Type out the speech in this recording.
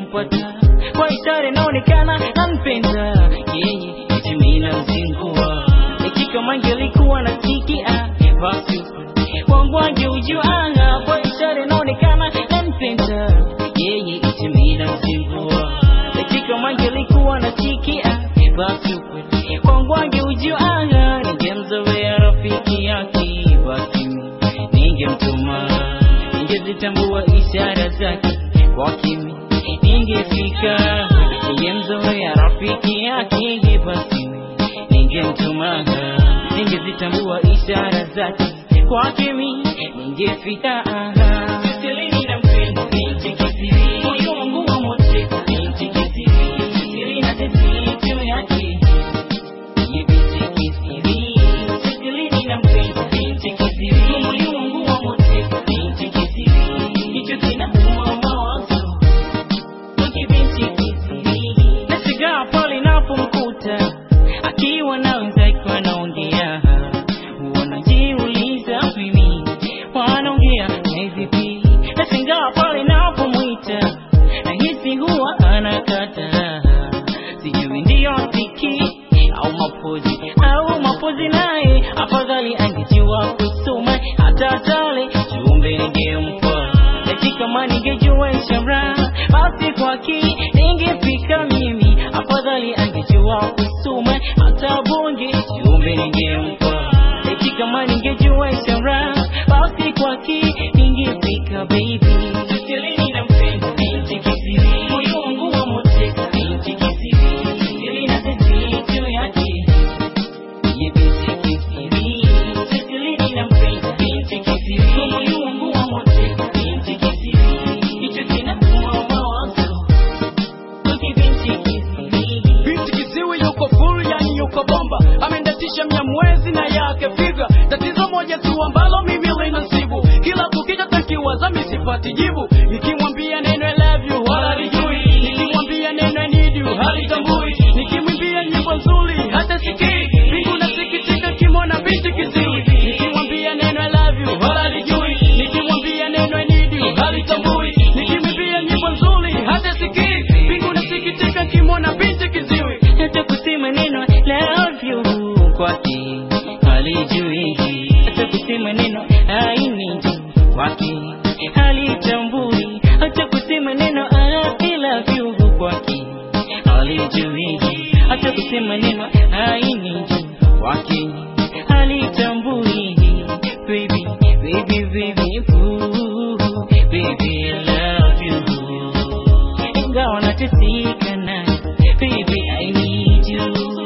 ningempata kwa ishara inaonekana nampenda yeye eti mimi namzingua ikika mange alikuwa nasikia basi kwangu angeujua kwa ishara inaonekana nampenda yeye eti mimi namzingua ikika mange alikuwa nasikia basi kwangu angeujua ningemzoea rafiki yake basi ningemtuma ningezitambua ishara zake kwa kimi ningefika ningemzoea rafiki yake basi ningemtuma ningezitambua ishara zake kwa kimi ningefika Selini nampenda binti kisiri moyo wangu wa mote binti kisiri siri na tesi juu yake Ye binti kisiri Selini nampenda binti kisiri moyo wangu wa mote binti kisiri hicho kinauma mawazo Wiki binti kisiri Nashangaa pale napomkuta akiwa na wenzake wanaongea wanajiuliza mimi wanaongea na vipi nashangaa pale napomwita nahisi huwa anakata sijui ndiyo siki au mapozi au mapozi naye afadhali angejua kusoma hata tale jumbe ningempa eti kama ningejua ishara basi kwake ningefika mimi afadhali angejua kusoma hata bonge jumbe ningempa eti kama ningejua ishara basi kwake ningefika baby Selini nampenda binti kisiri moyo wangu wa moteka binti kisiri siri na tesi juu yake Ye binti kisiri Selini nampenda binti kisiri moyo wangu wa moteka binti kisiri hicho kinauma mawazo Wiki binti kisiri Binti kiziwi yuko full, yani yuko bomba, amendatisha mnyamwezi na yake figa. Tatizo moja tu ambalo mimi linasibu, kila kukicha takiwaza mimi sipati jibu. Nikimwambia neno I love you wala lijui, nikimwambia neno I need you halitambui, nikimwimbia nyimbo nzuri hata sikii. Mbingu nasikitika kimona binti kiziwi, nikimwambia neno I love you wala lijui, nikimwambia neno I need you halitambui, nikimwimbia nyimbo nzuri hata sikii. Mbingu nasikitika kimona binti kiziwi. hata kusema neno love you kwake halijui, hata kusema neno I need you kwake halitambui, hata kusema neno I love you kwake halijui, hata kusema neno I need you kwake halitambui. Baby, baby, baby, ooh, baby, I love you ingawa nateseka naye baby I need you